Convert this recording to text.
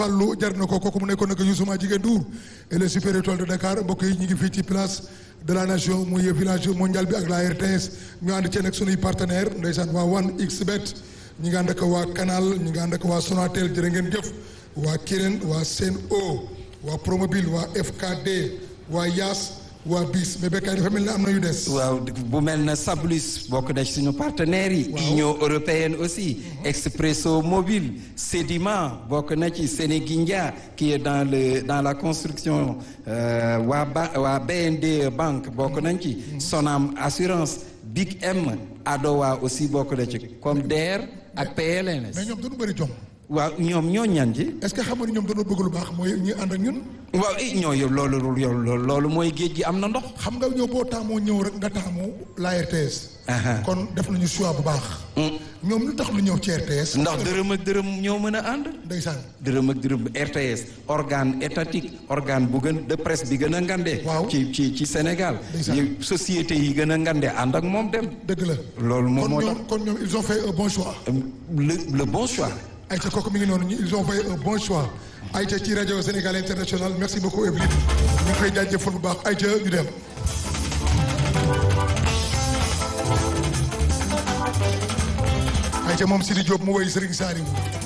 Fallou jar na ko kooku mu nekkoon nag Youssouma Jigéen Ndour et le super étoile de Dakar mbokk yi ñu ngi fii ci place de la nation muy village mondial bi ak la RTS ñu ànd ci nag sunuy partenaire ndeysaan waa One XBet ñi nga ànd ak waa Canal ñi nga ànd ak waa Sonatel jërë ngeen jëf waa Kirène waa Sen'Eau waa Promobile waa FKD waa Yaas waa BIS mais bekkaay dafa mel ne am na yu des. waaw bu mel na Sablus bokk na ci suñu partenaires yi. Union européenne aussi. Expresso Mobile. Sedima bokk na ci Sénégindia qui est dans le dans la construction waa ba waa BND banque bokk nañ ci. Sonam assurance Big M Adowa aussi bokk na ci comme DER ak PLNS. mais ñoom dañu bëri jom. waaw ñoom ñoo ñan ci. est-ce que xam nga ni ñoom dañoo bëgg lu baax mooy ñi ànd ak ñun. waaw i ñoo yow loolu loolu loolu mooy géej gi am na ndox. xam nga ñëw boo taamoo ñëw rek nga taamu la RTS. kon def nañu choix bu baax. ñoom lu tax lu ñëw ci RTS. ndax dërëm ak dërëm ñoo mën a ànd. ndeysaan. dërëm ak dërëm RTS organe étatique organe bu gën de presse bi gën a ngande. waaw ci ci ci Sénégal. ndeysaan société yi gën a ngande ànd ak moom dem. dëgg la. loolu moom moo tax kon ñoom ils ont fait un bon choix. le le bon choix. Aïcha kooku mi ngi noonu ils ont fait un bon choix Aïcha ci rajo Sénégal international merci beaucoup Evelyne ñu ngi koy jaajëfal bu baax Aïcha ñu dem. Aïcha moom Sidi Diop mu woy Serigne Saliou